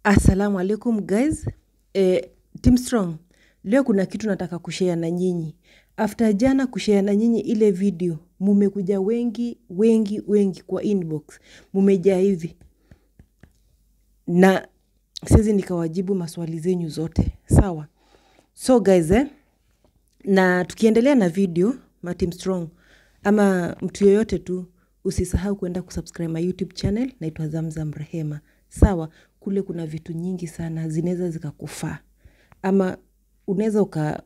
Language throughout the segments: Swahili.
Assalamu alaikum guys. Eh, Team Strong, leo kuna kitu nataka kushare na nyinyi. After jana kushare na nyinyi ile video, mumekuja wengi wengi wengi kwa inbox, mumejaa hivi na siwezi nikawajibu maswali zenyu zote, sawa? So guys eh, na tukiendelea na video ma Team Strong ama mtu yoyote tu usisahau kwenda kusubscribe my YouTube channel naitwa Zamzam Rehema. Sawa, kule kuna vitu nyingi sana zinaweza zikakufaa ama unaweza uka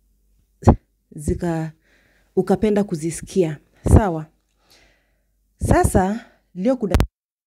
zika ukapenda kuzisikia. Sawa. Sasa leo kuna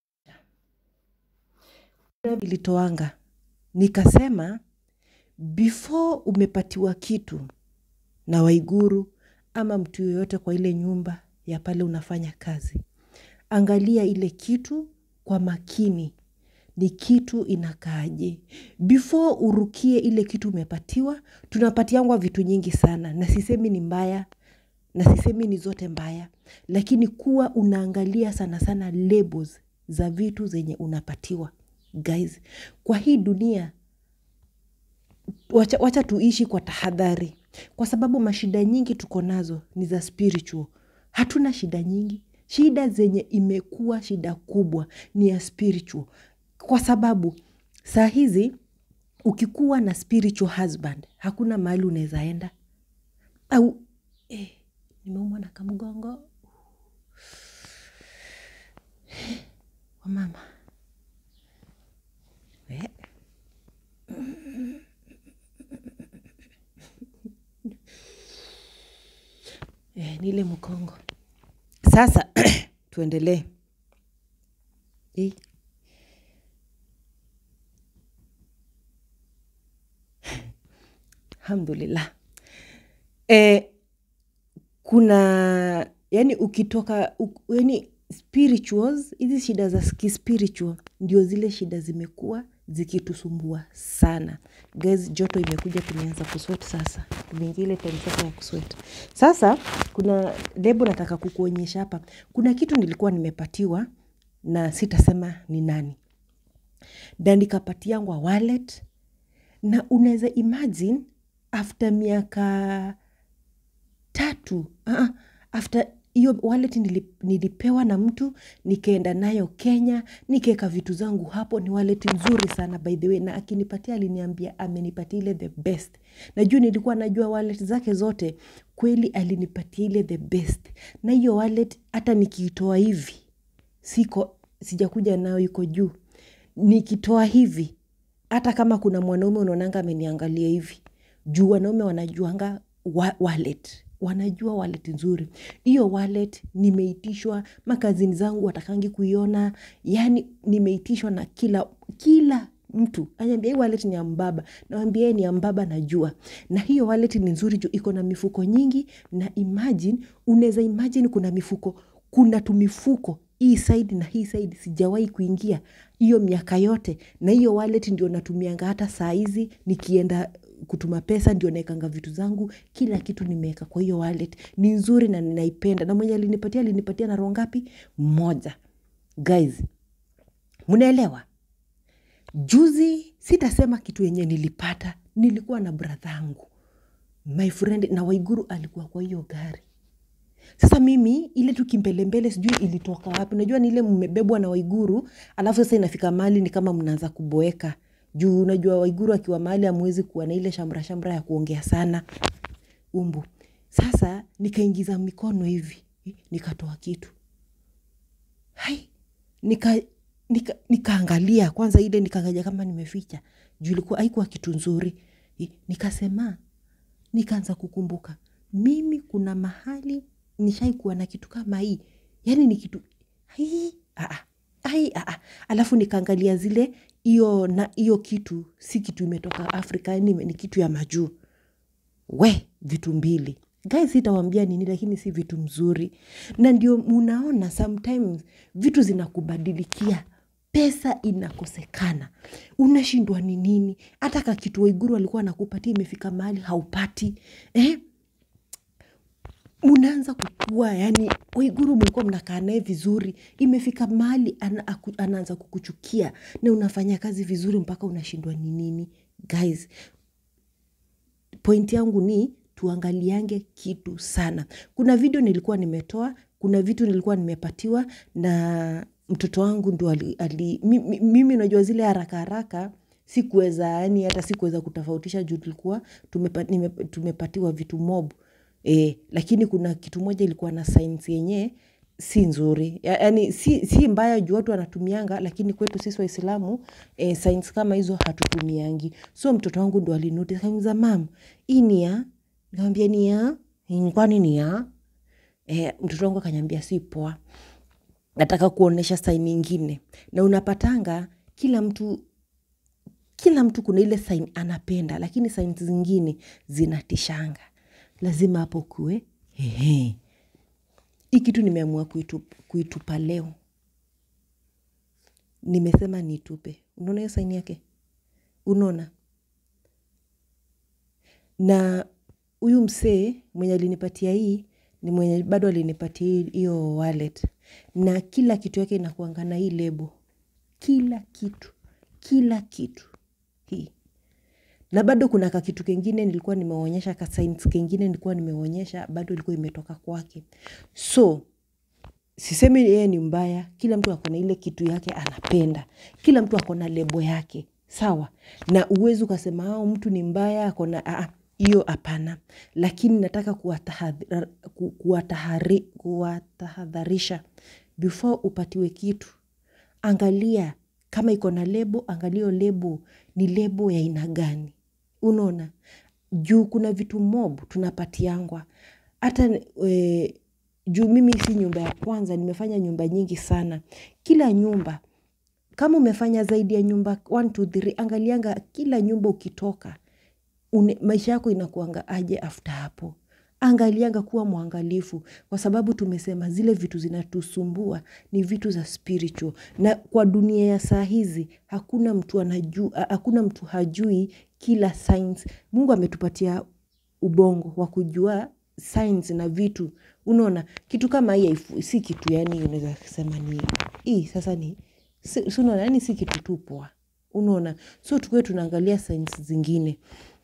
ilitoanga nikasema before umepatiwa kitu na Waiguru ama mtu yoyote kwa ile nyumba ya pale unafanya kazi, angalia ile kitu kwa makini, ni kitu inakaaje. Before urukie ile kitu umepatiwa, tunapatiangwa vitu nyingi sana, na sisemi ni mbaya, na sisemi ni zote mbaya, lakini kuwa unaangalia sana sana labels za vitu zenye unapatiwa. Guys, kwa hii dunia wacha, wacha tuishi kwa tahadhari, kwa sababu mashida nyingi tuko nazo ni za spiritual. Hatuna shida nyingi, shida zenye imekuwa shida kubwa ni ya spiritual, kwa sababu saa hizi ukikuwa na spiritual husband hakuna mahali unaweza enda au eh, nimeumwa na kamgongo wamama eh. Eh, nile mkongo sasa tuendelee Eh. alhamdulillah eh, kuna yani ukitoka u, yani spirituals hizi shida za kispiritual ndio zile shida zimekuwa zikitusumbua sana guys joto imekuja tumeanza kuswet sasa tumeingia ile time sasa ya kuswet sasa kuna lebo nataka kukuonyesha hapa kuna kitu nilikuwa nimepatiwa na sitasema ni nani na nikapatiangwa wallet na unaweza imagine after miaka tatu uh, after hiyo wallet nili, nilipewa na mtu nikaenda nayo Kenya nikaeka vitu zangu hapo. Ni wallet nzuri sana by the way, na akinipatia aliniambia amenipatia ile the best. Najua nilikuwa najua wallet zake zote, kweli alinipatia ile the best, na hiyo wallet hata nikiitoa hivi siko sijakuja nayo iko juu, nikitoa hivi hata kama kuna mwanaume unaonanga ameniangalia hivi juu wanaume wanajuanga wa, wallet wanajua wallet nzuri hiyo wallet nimeitishwa makazini zangu watakangi kuiona yani nimeitishwa na kila kila mtu anyambia hii wallet ni ya mbaba nawambia yeye ni ya mbaba najua na hiyo wallet ni nzuri juu iko na mifuko nyingi na imagine unaweza imagine kuna mifuko kuna tumifuko hii side na hii side sijawahi kuingia hiyo miaka yote na hiyo wallet ndio natumianga hata saa hizi nikienda kutuma pesa ndio naekanga vitu zangu kila kitu nimeweka kwa hiyo wallet ni nzuri na ninaipenda na mwenye alinipatia alinipatia na roho ngapi moja guys mnaelewa juzi sitasema kitu yenye nilipata nilikuwa na bradhangu my friend na waiguru alikuwa kwa hiyo gari sasa mimi ile tu kimbelembele sijui ilitoka wapi unajua ni ile mmebebwa na waiguru alafu sasa inafika mahali ni kama mnaanza kuboeka juu unajua waiguru akiwa mahali amwezi kuwa na ile shamra shamra ya kuongea sana umbu sasa nikaingiza mikono hivi nikatoa kitu hai nika nika nikaangalia kwanza ile nikaangalia kama nimeficha juu ilikuwa haikuwa kitu nzuri nikasema nikaanza kukumbuka mimi kuna mahali nishaikuwa na kitu kama hii yaani ni kitu hii aa, ai, aa. alafu nikaangalia zile hiyo na hiyo kitu si kitu imetoka afrika yani ni kitu ya majuu we vitu mbili guys sitawambia nini lakini si vitu mzuri na ndio munaona sometimes vitu zinakubadilikia pesa inakosekana unashindwa ni nini hata kakitu waiguru alikuwa anakupatia imefika mahali haupati eh? mnaanza kukua yani waiguru mlikuwa mnakaa naye vizuri imefika mahali ana, aku- anaanza kukuchukia na unafanya kazi vizuri mpaka unashindwa ni nini guys point yangu ni tuangaliange kitu sana kuna video nilikuwa nimetoa kuna vitu nilikuwa nimepatiwa na mtoto wangu ndo ali, ali, mi- mi- mimi unajua zile haraka haraka sikuweza yani hata sikuweza kutofautisha juu tulikuwa tumepa, nime, tumepatiwa vitu mob e, lakini kuna kitu moja ilikuwa na science yenyewe si nzuri Ya- yaani si, si mbaya juu watu wanatumianga lakini kwetu sisi waislamu e, science kama hizo hatutumiangi so mtoto wangu ndo alinotice akaniuliza mam hii ni ya nikamwambia ni ya "Mm, kwani ni ya e, mtoto wangu akanyambia si poa nataka kuonesha saini ingine na unapatanga kila mtu kila mtu kuna ile sign anapenda lakini sign zingine zinatishanga lazima hapo kuwe hehe hii kitu nimeamua kuitupa, kuitupa leo nimesema nitupe unaona hiyo saini yake unaona na huyu msee mwenye alinipatia hii ni mwenye bado alinipatia hii- hiyo wallet na kila kitu yake inakuanga na hii lebo kila kitu kila kitu hii na bado kuna kakitu kengine nilikuwa nimeonyesha ka signs kengine nilikuwa nimeonyesha bado ilikuwa imetoka kwake so sisemi yeye ni mbaya kila mtu akona ile kitu yake anapenda kila mtu akona lebo yake sawa na uwezi ukasema ao mtu ni mbaya akona aa, hiyo hapana lakini nataka kuwatahadhar- ku- kuwatahari- kuwatahadharisha before upatiwe kitu angalia kama iko na lebo angalia hiyo lebo ni lebo ya aina gani unaona juu kuna vitu mob tunapatiangwa hata e, juu mimi si nyumba ya kwanza nimefanya nyumba nyingi sana kila nyumba kama umefanya zaidi ya nyumba 1 2 3 angalianga kila nyumba ukitoka une, maisha yako inakuanga aje after hapo angalianga kuwa mwangalifu kwa sababu tumesema zile vitu zinatusumbua ni vitu za spiritual na kwa dunia ya saa hizi hakuna mtu anajua hakuna mtu hajui kila science mungu ametupatia ubongo wa kujua science na vitu unaona kitu kama hii haifu- si kitu yani unaweza sema ni hii sasa ni si si unaona yani si kitu tu poa unaona so tukuwe tunaangalia science zingine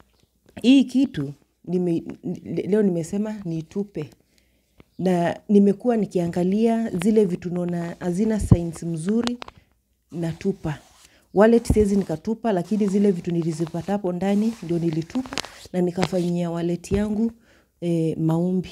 hii kitu nime, le- leo nimesema nitupe na nimekuwa nikiangalia zile vitu naona hazina science mzuri natupa wallet siwezi nikatupa lakini zile vitu nilizipata hapo ndani ndio nilitupa na nikafanyia wallet yangu eh, maombi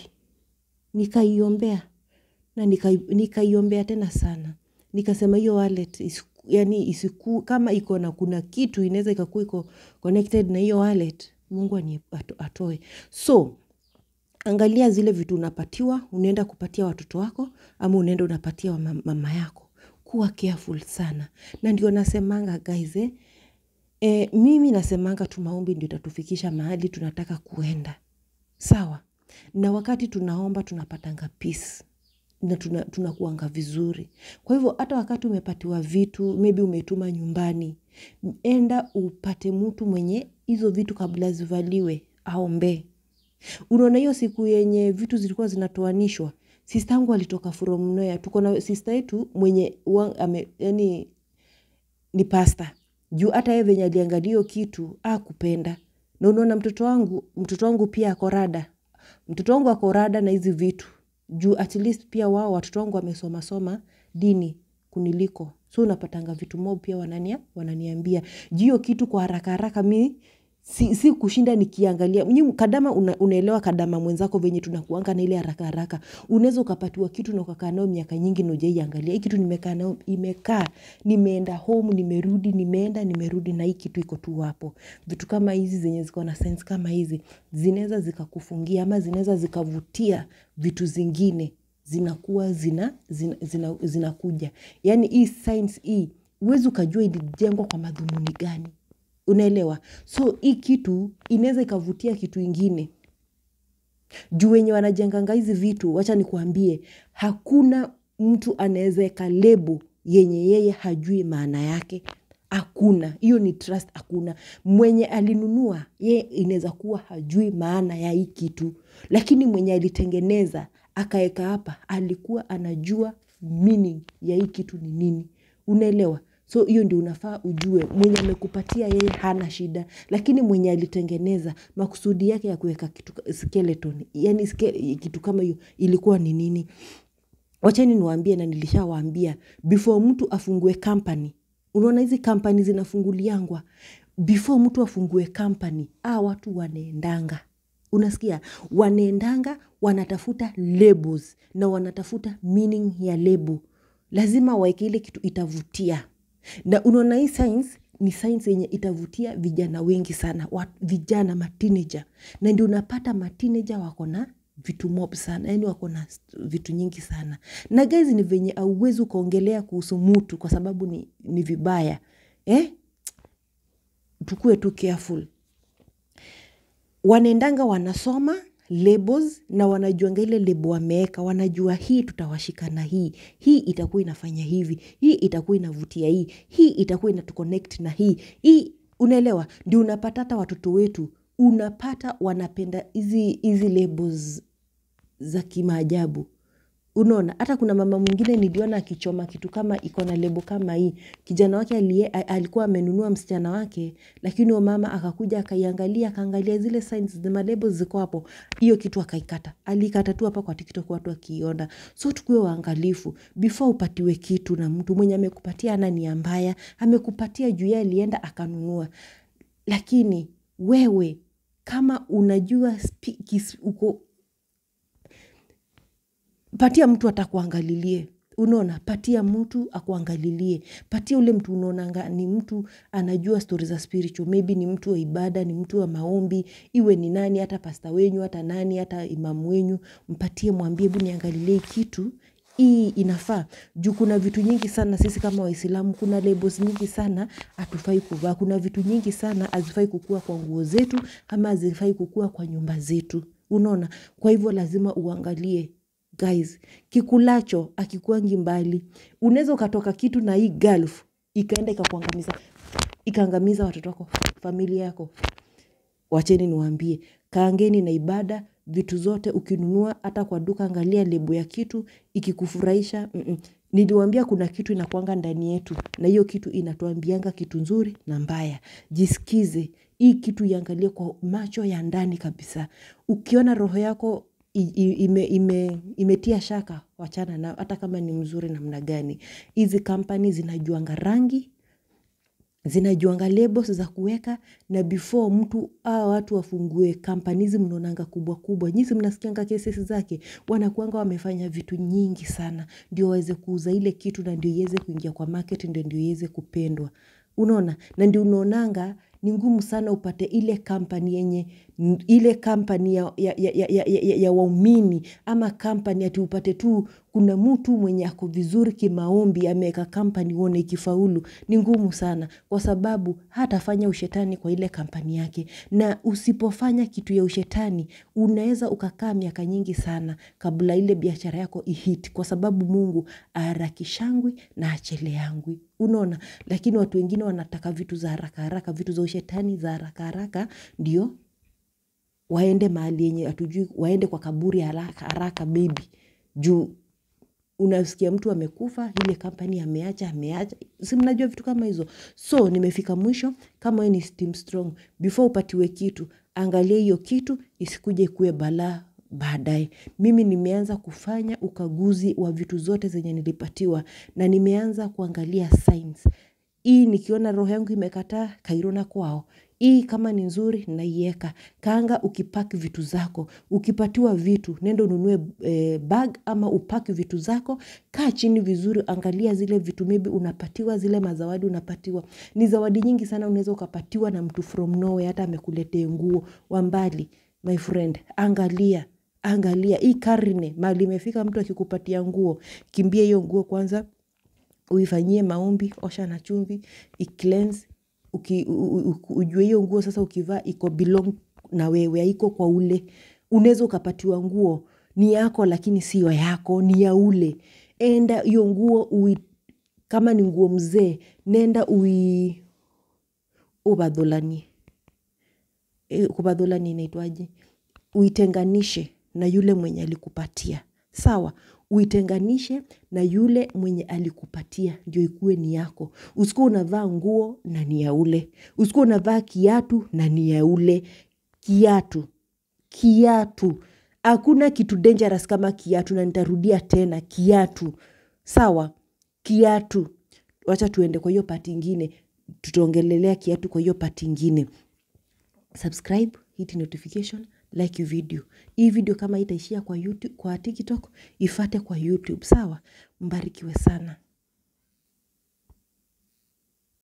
nikaiombea na nikai- nikaiombea tena sana nikasema hiyo wallet isiku, yani isiku kama iko na kuna kitu inaweza ikakuwa iko connected na hiyo wallet mungu ani- ato- atoe so angalia zile vitu unapatiwa unaenda kupatia watoto wako ama unaenda unapatia wa mam- mama yako kuwa careful sana na ndio nasemanga guys eh, e, mimi nasemanga tu maombi ndio itatufikisha mahali tunataka kuenda sawa na wakati tunaomba tunapatanga peace na tuna- tunakuanga vizuri kwa hivyo hata wakati umepatiwa vitu maybe umetuma nyumbani enda upate mtu mwenye hizo vitu kabla zivaliwe aombee unaona hiyo siku yenye vitu zilikuwa zinatoanishwa sista yangu alitoka from nowhere tuko na sista yetu mwenye wa- ame, yani ni pasta juu hata yeye venye aliangalia hiyo kitu akupenda na unaona mtoto wangu mtoto wangu pia ako rada mtoto wangu ako rada na hizi vitu juu at least pia wao watoto wangu wamesoma soma dini kuniliko so unapatanga vitu mob pia wanania, wananiambia juu hiyo kitu kwa haraka haraka mi si, si kushinda nikiangalia Nyi kadama una, unaelewa kadama mwenzako venye tunakuanga na ile haraka haraka unaweza ukapatiwa kitu na ukakaa nayo miaka nyingi na ujaiangalia hii kitu nimekaa nayo imekaa nimeenda home nimerudi nimeenda nimerudi na hii kitu iko tu hapo vitu kama hizi zenye ziko na sense kama hizi zinaweza zikakufungia ama zinaweza zikavutia vitu zingine zinakuwa zina zinakuja zina, zina zinakuja. yaani hii science hii huwezi ukajua ilijengwa kwa madhumuni gani unaelewa so hii kitu inaweza ikavutia kitu ingine juu wenye wanajenganga hizi vitu wacha nikuambie hakuna mtu anaweza eka lebo yenye yeye hajui maana yake hakuna hiyo ni trust hakuna mwenye alinunua ye inaweza kuwa hajui maana ya hii kitu lakini mwenye alitengeneza akaeka hapa alikuwa anajua meaning ya hii kitu ni nini unaelewa so hiyo ndio unafaa ujue mwenye amekupatia yeye hana shida lakini mwenye alitengeneza makusudi yake ya kuweka kitu skeleton yani ske, kitu kama hiyo ilikuwa ni nini wacheni niwaambie na nilishawaambia before mtu afungue company unaona hizi kampani zinafunguliangwa before mtu afungue company a watu wanaendanga unasikia wanaendanga wanatafuta labels na wanatafuta meaning ya label lazima waeke ile kitu itavutia na unaona hii science ni science yenye itavutia vijana wengi sana wa, vijana matineja na ndio unapata matineja wako na vitu mob sana yani wako na vitu nyingi sana na guys ni venye auwezi ukaongelea kuhusu mutu kwa sababu ni, ni vibaya eh? tukue tu careful wanaendanga wanasoma labels na wanajuanga ile lebo wameweka wanajua hii tutawashika na hii hii itakuwa inafanya hivi hii itakuwa inavutia hii hii itakuwa inatuconnect na hii hii unaelewa ndio unapata hata watoto wetu unapata wanapenda hizi hizi labels za kimaajabu unaona hata kuna mama mwingine niliona akichoma kitu kama iko na lebo kama hii kijana wake alie, alikuwa amenunua msichana wake lakini huyo mama akakuja akaiangalia akaangalia zile signs malebo ziko hapo hiyo kitu akaikata aliikata tu hapa kwa tiktok watu wakiiona so tukuwe waangalifu before upatiwe kitu na mtu mwenye amekupatia ana nia mbaya amekupatia juu yeye alienda akanunua lakini wewe kama unajua spi, kis, uko patia mtu atakuangalilie unaona patia mtu akuangalilie patia ule mtu unaonanga ni mtu anajua stori za spiritual maybe ni mtu wa ibada ni mtu wa maombi iwe ni nani hata pasta wenyu hata nani hata imamu wenyu mpatie mwambie hebu niangalilie kitu hii inafaa juu kuna vitu nyingi sana sisi kama waislamu kuna labels nyingi sana hatufai kuvaa kuna vitu nyingi sana hazifai kukua kwa nguo zetu ama hazifai kukua kwa nyumba zetu unaona kwa hivyo lazima uangalie guys kikulacho akikuangi mbali unaweza ukatoka kitu na hii gulf ikaenda ikakuangamiza ikaangamiza watoto wako familia yako wacheni niwaambie kaangeni na ibada vitu zote ukinunua hata kwa duka angalia lebo ya kitu ikikufurahisha mm-mm. niliwambia kuna kitu inakwanga ndani yetu na hiyo kitu inatuambianga kitu nzuri na mbaya jisikize hii kitu iangalie kwa macho ya ndani kabisa ukiona roho yako ime, ime, imetia shaka wachana na hata kama ni mzuri namna gani hizi kampani zinajuanga rangi zinajuanga labels za kuweka na before mtu aa watu wafungue kampani hizi mnaonanga kubwa kubwa nyisi mnasikianga cases zake wanakuanga wamefanya vitu nyingi sana ndio waweze kuuza ile kitu na ndio iweze kuingia kwa market ndio ndio iweze kupendwa unaona na ndio unaonanga ni ngumu sana upate ile kampani yenye ile kampani ya, ya, ya, ya, ya, ya, ya waumini ama kampani ati upate tu kuna mtu mwenye ako vizuri kimaombi ameweka kampani uone ikifaulu ni ngumu sana kwa sababu hatafanya ushetani kwa ile kampani yake na usipofanya kitu ya ushetani unaweza ukakaa miaka nyingi sana kabla ile biashara yako ihit kwa sababu mungu aharakishangwi na acheleangwi unaona lakini watu wengine wanataka vitu za haraka haraka vitu za ushetani za haraka haraka ndio waende mahali yenye hatujui waende kwa kaburi haraka haraka bebi juu unasikia mtu amekufa ile kampani ameacha ameacha si mnajua vitu kama hizo so nimefika mwisho kama ni steam strong before upatiwe kitu angalia hiyo kitu isikuje kuwe balaa baadaye mimi nimeanza kufanya ukaguzi wa vitu zote zenye nilipatiwa na nimeanza kuangalia signs hii nikiona roho yangu imekataa kairona kwao hii kama ni nzuri naiweka kaanga ukipaki vitu zako ukipatiwa vitu nenda ununue e, bag ama upaki vitu zako kaa chini vizuri angalia zile vitu maybe unapatiwa zile mazawadi unapatiwa ni zawadi nyingi sana unaweza ukapatiwa na mtu from nowhere hata amekuletea nguo wa mbali my friend angalia angalia hii karne mali imefika mtu akikupatia nguo kimbia hiyo nguo kwanza uifanyie maombi osha na chumvi icleanse uki, u, u, ujue hiyo nguo sasa ukivaa iko belong na wewe haiko kwa ule unaweza ukapatiwa nguo ni yako lakini siyo yako ni ya ule enda hiyo nguo ui, kama ni nguo mzee nenda ui, ubadholanie e, kubadholani inaitwaje uitenganishe na yule mwenye alikupatia sawa uitenganishe na yule mwenye alikupatia ndio ikuwe ni yako usikuwa unavaa nguo na ni ya ule usikuwa unavaa kiatu na ni ya ule kiatu kiatu hakuna kitu dangerous kama kiatu na nitarudia tena kiatu sawa kiatu wacha tuende kwa hiyo pati ingine tutaongelelea kiatu kwa hiyo pati ingine subscribe hit notification like video hii video kama itaishia kwa, YouTube, kwa tiktok ifate kwa youtube sawa mbarikiwe sana